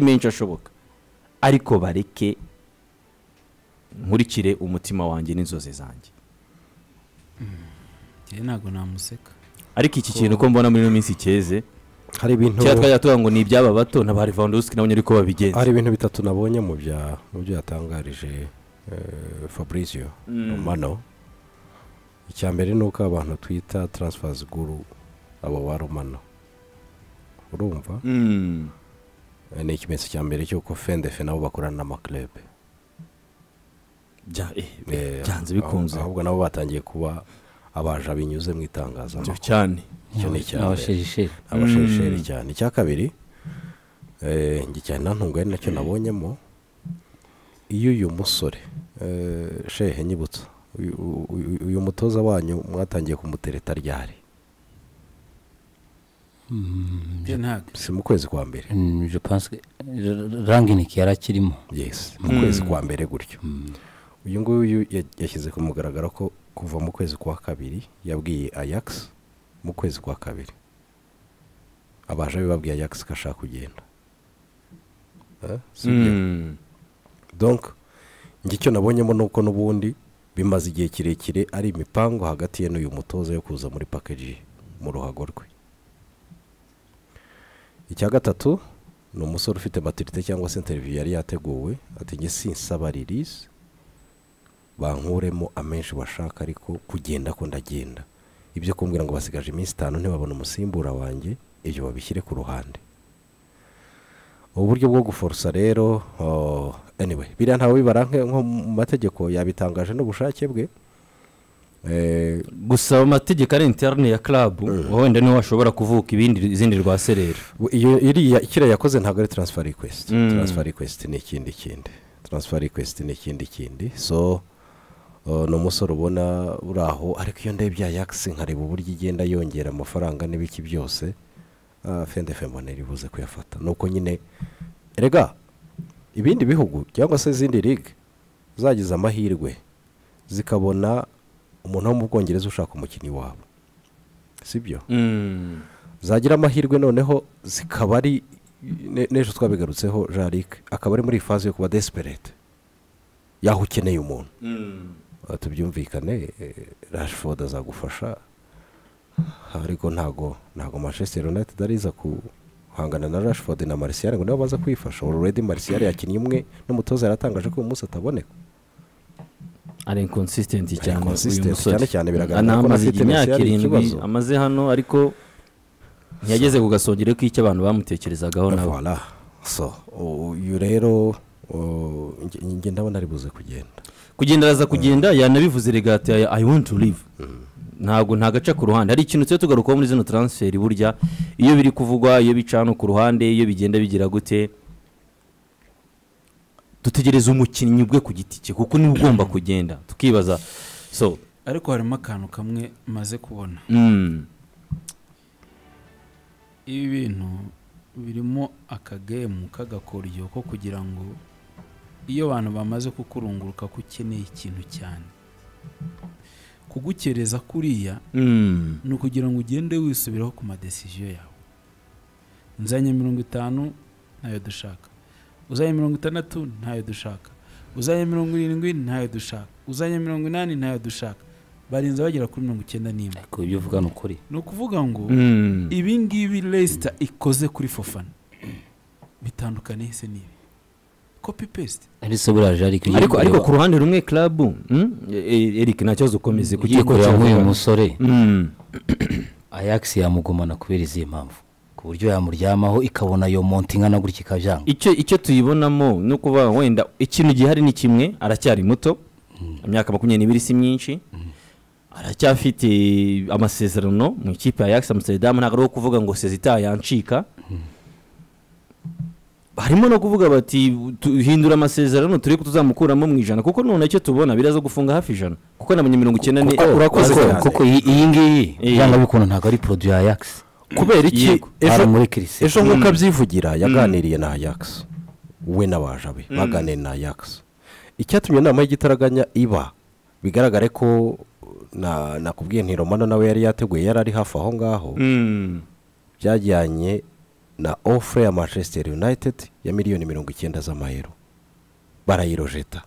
menshi ashoboka ariko bareke nkurikire umutima wanjye n'inzozi zanjye njyewe ntabwo namuseka ariko iki kintu uko mbona muri ino minsi cyeze hari ibintu kera twajya tuvuga ngo ni iby'aba bato na ba levandowski nabonye ariko babigenza hari ibintu bitatu nabonye mu bya mu byo yatangarije eh, fabrizio romano icya mbere ni uko abantu twita taransifazi guru abo ba romano urumva Mm. Eh, ni ikimenyetso cya mbere cy'uko fendefe nabo bakorana n'amakirebe Bya- eh, Eh, byanze bikunze ahubwo nabo batangiye kuba abaja binyuze mu itangazamakuru Byo cyane icyo ni icya mbere abashirisheri abashesheri cyane icya kabiri eh, njye cyane ntantungu ari nacyo nabonyemo iyo uyu musore eh, shehe nyibutsa uyu- uyu uyu mutoza wanyu mwatangiye kumutereta ryari njyewe ntabwo si mu kwezi kwa mbere Mm, je pense que r- ranginiki yari akirimo yes mu kwezi kwa mbere gutyo uyu nguyu ya- yashyize ku mugaragaro ko kuva mu kwezi kwa kabiri yabwiye ajax mu kwezi kwa kabiri abaje babwiye ajax ko ashaka kugenda Eh, si byo? Mm. donc njye icyo nabonyemo ni uko n'ubundi bimaze igihe kirekire ari imipango hagati ye n'uyu mutoza yo kuza muri pakeji mu ruhago rwe icya gatatu ni umusore ufite matirite cyangwa se interiviyu yari yateguwe ati njye sinsaba ririsi bankuremo amenshi bashaka ariko kugenda ko ndagenda ibyo kumbwira ngo basigaje iminsi itanu ntibabona umusimbura wanjye ibyo babishyire ku ruhande ubu buryo bwo guforosa rero oh, anyway biriya ntawe bibara nk- nko mu mategeko yabitangaje n'ubushake bwe Eh, gusa amategeko ari interine ya karabu wenda niho hashobora kuvuka ibindi izindi rwa serera we- iyo iriya kiriya yakoze ntabwo ari taransifa rikwesiti Mm. taransifa rikwesiti ni ikindi kindi taransifa rikwesiti ni ikindi kindi so oh, ni umusore ubona uri aho ariko iyo ndebye yakisi nkareba uburyo igenda yongera amafaranga n'ibiki byose ah, fendefe mbonera ibuze kuyafata ni uko nyine erega ibindi bihugu cyangwa se izindi ligue zagize amahirwe zikabona umuntu wo mu bwongereza ushaka umukinnyi wabo si byo Mm. zagira amahirwe noneho zikaba ari ne- n'ejo twabigarutseho jarike akaba ari muri iyi faze yo kuba desiperete yaho ukeneye umuntu Mm. Aha tubyumvikane rashifoda azagufasha ariko ntago ntago manchester united ariza guhangana na rashifoda na marisiyare ngo nibo baza kwifasha already marisiyare yakinnye umwe n'umutoza yaratangaje ko uyu munsi ataboneka ari inconsistent cyane uyu Inconsistent, musore cyane cyane biragaragara Ana- ko amaze afite imyaka Messi yari irindwi ikibazo. amaze hano ariko ntiyageze ku gasongero k'icyo abantu bamutekerezagaho nabo Voilà. so uyu rero uh, nge- nge ndabona ari buze kugenda kugenda araza kugenda yanabivuze regata ya i want to live ntabwo nta gace ku ruhande hari ikintu tujya tugarukaho muri zino taransiferi burya iyo biri kuvugwa iyo bicana ku ruhande iyo bigenda bigira gute dutegereza umukinnyi ubwe ku giti cye kuko niwe ugomba kugenda tukibaza so ariko harimo akantu kamwe maze kubona mm, ibi bintu birimo akagemu k'agakoryo ko kugira ngo iyo abantu bamaze kukurunguruka ko ukeneye ikintu cyane kugukereza kuriya mm, ni ukugira ngo ugende wisubiraho ku madesiziyo yawe uzanye mirongo itanu ntayo dushaka uzanye mirongo itandatu ntayo dushaka uzanye mirongo irindwi ntayo dushaka uzanye mirongo inani ntayo dushaka barinze bagera kuri mirongo icyenda n'imwe ariko ibyo uvuga ni ukuri ni ukuvuga ngo mm. ibi ngibi resita ikoze kuri fofana bitandukaniye se n'ibi kopi pesite ariko buriya ariko iyo ariko ariko ureba- ku ruhande rumwe klabu mm, e- Eric nta kibazo ukomeze iyo ureba kukikorera nk'uyu vuba. musore Mm, ayax yamugumana kubera izihe mpamvu ku buryo yamuryamaho ikabona iyo monti ingana gutya ikabyanga icyo icyo tuyibonamo ni ukuvuga ngo wenda ikintu gihari ni kimwe aracyari muto imyaka makumyabiri n'ibiri si myinshi aracyafite amasezerano mu ikipe ya Ajax Amsterdam ntabwo ari uwo kuvuga ngo sezita yancika harimo no kuvuga bati tuhindura amasezerano turi tuzamukuramo mu ijana kuko none icyo tubona biraza gufunga hafi ijana kuko nabonye mirongo icyenda ni Kuko- urakoze Ariko- cyane. kuko iyi iyi ngiyi Eh. byanga bikuntu ntabwo ari poroduwi ya ayax kubera iki Yego. hari ejo muri kirise ejo nk'uko abyivugira yaganiriye na ayakisi we n'abaje be baganiriye na ayakisi icyatumye inama y'igitaraganya iba bigaragare ko na- nakubwiye ntiromano nawe yari yateguye yari ari hafi aho ngaho Mm. byajyanye na ofure ya manchester united ya miliyoni mirongo icyenda z'amayero barayirojeta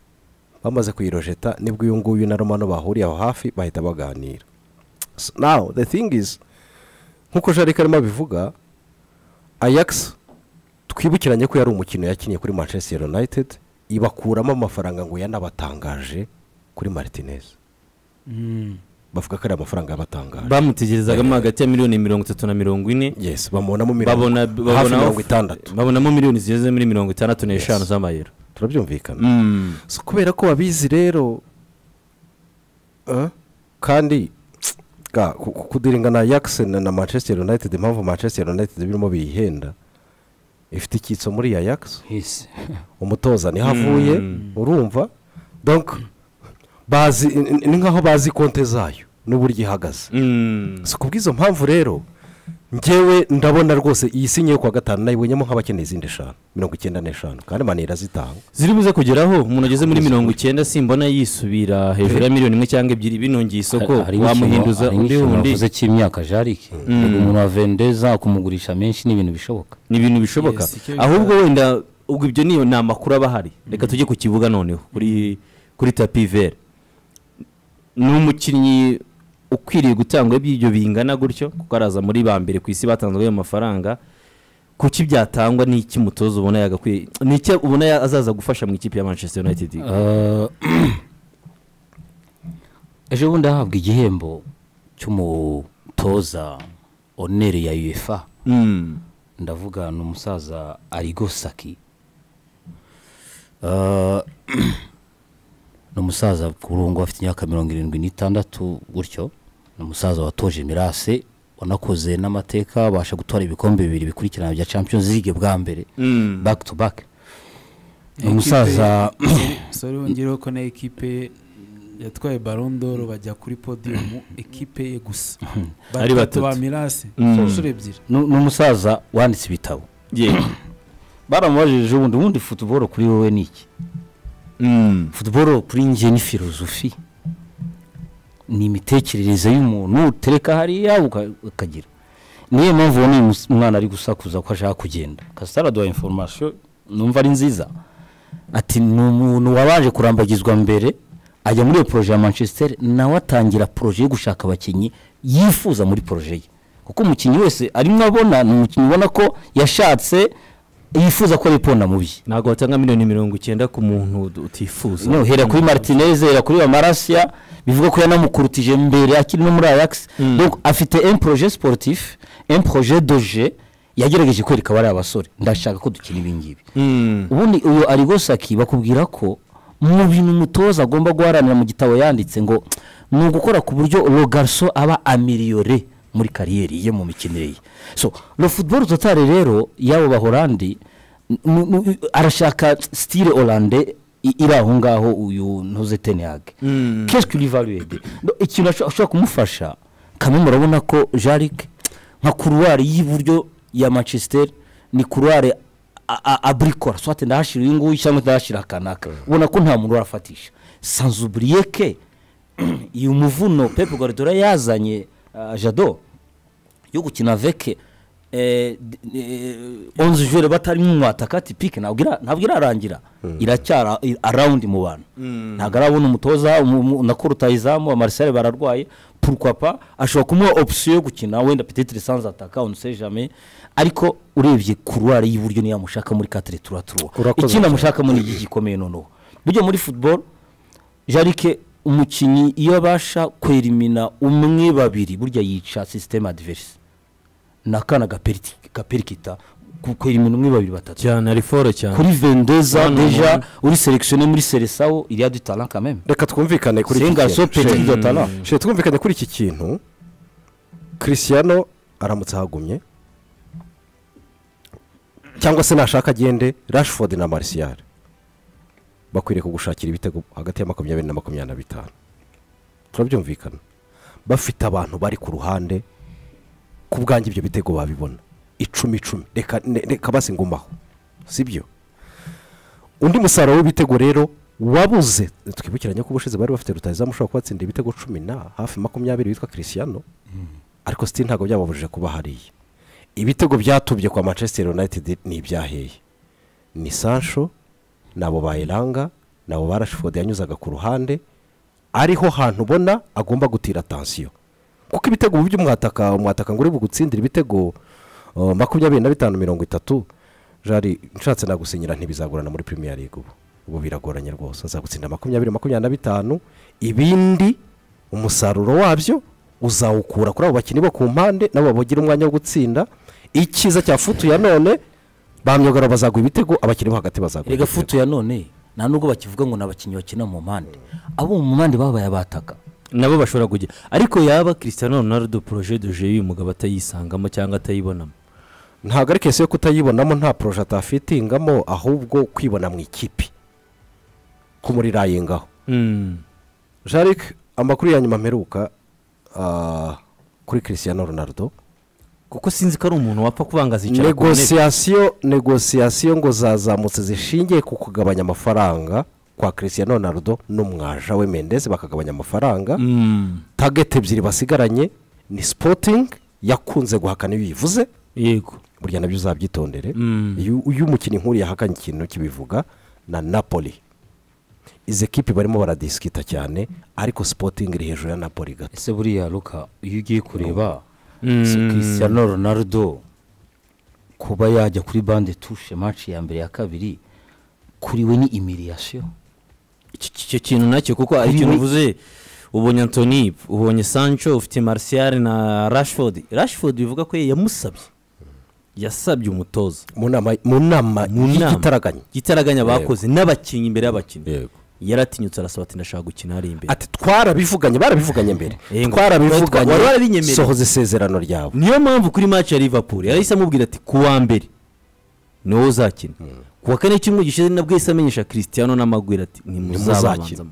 bamaze kuyirojeta nibwo uyu nguyu na romano bahuriye aho hafi bahita baganira So now the thing is nk'uko jarike arimo abivuga ayax twibukiranye ko yari umukino yakiniye kuri manchester united ibakuramo amafaranga ngo yanabatangaje kuri martinez Mm. bavuga ko ari amafaranga yabatangaje bamutegerezagamo hagati ya miliyoni mirongo itatu na mirongo ine yes bamubonamo mirongo babona hafi babona- mirongo itandatu babonamo miliyoni zigeze muri mirongo itandatu n'eshanu Yes. z'amayero turabyumvikana Mm. So, kubera ko babizi rero eh, kandi ga, ku- ku- kudiringa na yakisi na na manchester united impamvu manchester united birimo biyihenda ifite icyitso muri ya yakisi hisi umutoza niho avuye urumva donc bazi ni- ni ni nkaho bazi konte zayo n'uburyo ihagaze Mm. si kubw'izo mpamvu rero ngewe ndabona rwose iyi sinyeyo kuwa gatanu nayibonyemo nk'abakeneye izindi eshanu mirongo icyenda n'eshanu kandi manira zitanga ziri buze kugeraho umuntu ageze muri mirongo icyenda simbona yisubira hejuru ya miliyoni imwe cyangwa ebyiri binongeye isoko wamuhinduza undi wundi wavuze cy'imyaka jarike Yego umuntu wa vendeza kumugurisha menshi ni ibintu bishoboka ni ibintu bishoboka Yes, icyo ahubwo wenda ubwo ibyo niyo ni amakuru aba ahari reka tujye ku kibuga noneho kuri kuri tapi vere ni umukinnyi ukwiriye gutangwa by'ibyo bingana gutyo kuko araza muri ba mbere ku isi batanzwe ayo mafaranga kuki byatangwa n'iki mutoza ubona yagakwiye ni iki ubona ya- azaza gufasha mu ikipe ya manchester united Eh, ejo bundi ahabwa igihembo cy'umutoza onere ya uefa Mm. ndavuga ni umusaza arigo saki Eh, ni umusaza kuri ubu ngubu afite imyaka mirongo irindwi n'itandatu gutyo ni umusaza watoje mirase wanakoze n'amateka abasha gutwara ibikombe bibiri bikurikirana bya champions league bwa mbere Mm. back to back ni umusaza sore wongereho ko na ekipe ye yatwaye barondoro bajya kuri podiyumu ekipe ye gusa Ari batatu. ba mirasi Mm. inshuro ebyiri ni ni umusaza wanditse ibitabo Yeah. baramubajije ubundi ubundi futuboro kuri wowe ni iki Mm. futuboro kuri njye ni filozofi ni imitekerereze y'umuntu utereka hariya uka- ukagira niyo mpamvu ubona uyu mus- mwana ari gusakuza ko ashaka kugenda kasitara aduha inforomasiyo numva ari nziza ati ni umuntu wabanje kurambagizwa mbere ajya muri iyo poroje ya manchester nawe atangira poroje yo gushaka abakinnyi yifuza muri poroje ye kuko umukinnyi wese arimo abona ni umukinnyi ubona ko yashatse yifuza ko aripona mu bye ntabwo watanga miliyoni mirongo icyenda ku muntu ud- utifuza no hera kuri martinez hera kuri bamarasiya bivuga ko yanamukurutije mbere akiri no muri ayax Mm. donc afite un projet sportif un projet doje yagerageje kwereka bariya basore ndashaka ko dukina ibi ngibi Mm. ubundi uyu arigosaki bakubwira ko mu bintu umutoza agomba guharanira mu gitabo yanditse ngo ni ugukora ku buryo rogarso aba amiriyore muri kariyeri ye mu mikinire ye so le football total rero y'abo bahorandi n- n- n- arashaka style holande i- iri aho ngaho uyu ntuze tenihage Mm. qu'est-ce que rivaluede ikintu asho- ashobora kumufasha kamwe murabona ko jarike nka kuruwari y'iburyo ya manchester ni kuruwari a- a- abrikora swate ndahashira uyu nguyu cyangwa ndahashira akanaka ubona ko nta muntu urafatisha sanzuburiyeke uyu muvuno pepe guardiola yazanye ah, jado yo gukina veke eh, d- eh, onze jure batarimo umwataka ati pike ntabwo ira- ntabwo irarangira iracyara i- arawundi mu bantu ntabwo arabona umutoza umu- umu- na kurutayizamu amarisare bararwaye purkwapa ashobora kumuha opisiyo yo gukina wenda petetire sanze ataka on sait jamais ariko urebye kuruwari y'iburyo niyo yamushaka muri katire tura turuwa Urakoze ikindi cyane. amushaka muri iki gikomeye noneho burya muri football jarike umukinnyi iyo abasha kwerimina umwe babiri burya yica sisiteme adiverisi ni akana gaperiti- gaperikita ku- kwerimina umwe babiri batatu cyane ari foro cyane kuri vendeza Hano deja umuntu- uri selekisiyo muri seresawo iriya du talent quand même reka twumvikane kuri c'est un iki garçon kintu petit de talent Shit. Shit, twumvikane kuri iki kintu christiano aramutse ahagumye cyangwa se nashaka agende rashford na marisiyare bakwiriye kugushakira ibitego hagati ya makumyabiri na makumyabiri na bitanu turabyumvikana bafite abantu bari ku ruhande ku bwanjye ibyo bitego babibona icumi icumi reka ne- reka basingumaho sibyo undi musaruro w'ibitego rero wabuze twibukiranye ko ubushize bari bafite rutayizamu ushobora kubatsinda ibitego cumi na hafi makumyabiri witwa christiano ariko siti ntabwo byababujije kuba hariya ibitego byatubye kwa manchester united ni ibyaheye ni sancho nabo bayiranga nabo barashifodi yanyuzaga ku ruhande ariho hantu ubona agomba gutira atansiyo kuko ibitego mu by'umwataka umwataka ngo uri bugutsindire ibitego uh, makumyabiri na bitanu mirongo itatu jari nshatse nagusinyira ntibizagorana muri premier league ubu ubu biragoranye rwose azagutsinda makumyabiri makumyabiri na bitanu ibindi umusaruro wabyo uzawukura kuri abo bakinnyi bo ku mpande nabo bagira umwanya wo gutsinda icyiza cya futu ya none ba myugariro bazagura ibitego abakinnyi bo hagati bazagura erega ibitego. futu ya none nta nubwo bakivuga ngo ni abakinnyi bakina mu mpande abo mu mpande babaye abataka nabo bashobora kujya ariko yaba Cristiano Ronaldo projet de jeu uyu mugabo atayisangamo cyangwa atayibonamo ntabwo ari kese yo kutayibonamo nta poroje atafitingamo ahubwo kwibona mu ikipe kumurirayengaho Mm. jarike amakuru ya nyuma mperuka ah, kuri christian ronaldo kuko sinzi ko ari umuntu wapfa kubangaza icara ku ntebe negosiyasiyo negosiyasiyo ngo zazamutse zishingiye ku kugabanya amafaranga kwa christian ronaldo n'umwaja we mendez bakagabanya amafaranga Mm. tageti ebyiri basigaranye ni sipotingi yakunze guhakana iyo uyivuze yego burya nabyo uzabyitondere Mm. iyo iyo umukinnyi nk'uriya yahakanye ikintu kibivuga na napoli izi kipe barimo baradisikita cyane ariko sipotingi iri hejuru ya napoli gato ese buriya ruka iyo ugiye kureba Mm. si christian ronaldo kuba yajya kuri bande tushe manshi ya mbere ya kabiri kuri we ni imiriyasiyo Iki- iki icyo kintu nacyo kuko ari ikintu uvuze ubonye antoni ubonye sancho ufite marciyari na rashford rashford bivuga ko ye yamusabye yasabye umutoza mu nama mu nama Mu nama. y'igitaraganya igitaraganya bakoze n'abakinnyi imbere y'abakinnyi yego yaratinyutse arasaba ati ndashaka gukina ari imbere ati twarabivuganye barabivuganye mbere Yego. twarabivuganye Wari warabinyemereye. sohoza isezerano ryawe niyo mpamvu kuri match ya liverpool yahise amubwira ati ku wa mbere ni wowe uzakina ku wa kane cyumweru gishize nabwo yahise amenyesha cristiano n'amagwira ati ntimuzabanzamo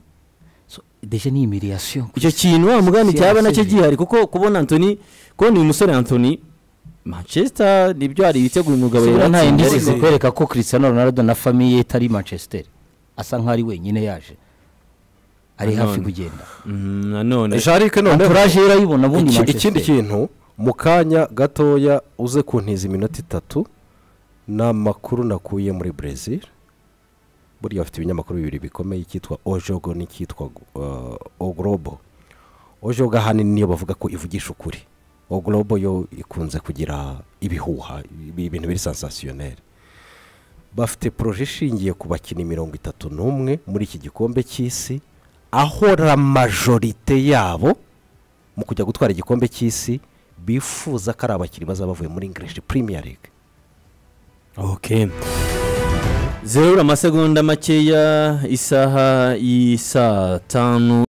So, deje ni imiriyasiyo icyo kintu wa mugani Si cyaba nacyo yarasezerewe. gihari kuko kubona antoni kubona uyu musore antoni manchester nibyo hari ibitego uyu mugabo Sibura nta yaratsinze yindi ariko- zikwereka ko Cristiano Ronaldo na famiye ye itari Manchester asa nk'aho ari wenyine yaje ari hafi Nanone. kugenda Mm, nanone jarike noneho entourage ye irayibona ubundi Iki- Manchester ikindi kintu mu kanya gatoya uze kuntiza iminota itatu ni amakuru nakuye muri brezil buriya bafite ibinyamakuru bibiri bikomeye icyitwa ojogo n'icyitwa uh, oglobo ojogo ahanini niyo bavuga ko ivugisha ukuri oglobo yo ikunze kugira ibihuha ibi- ibintu biri sansasiyoneri bafite poroje ishingiye ku bakinnyi mirongo itatu n'umwe muri iki gikombe cy'isi aho la majorite yabo mu kujya gutwara igikombe cy'isi bifuza ko ari abakinnyi bazaba bavuye muri english premier league okay zerura amasegonda makeya isaha y'i saa tanu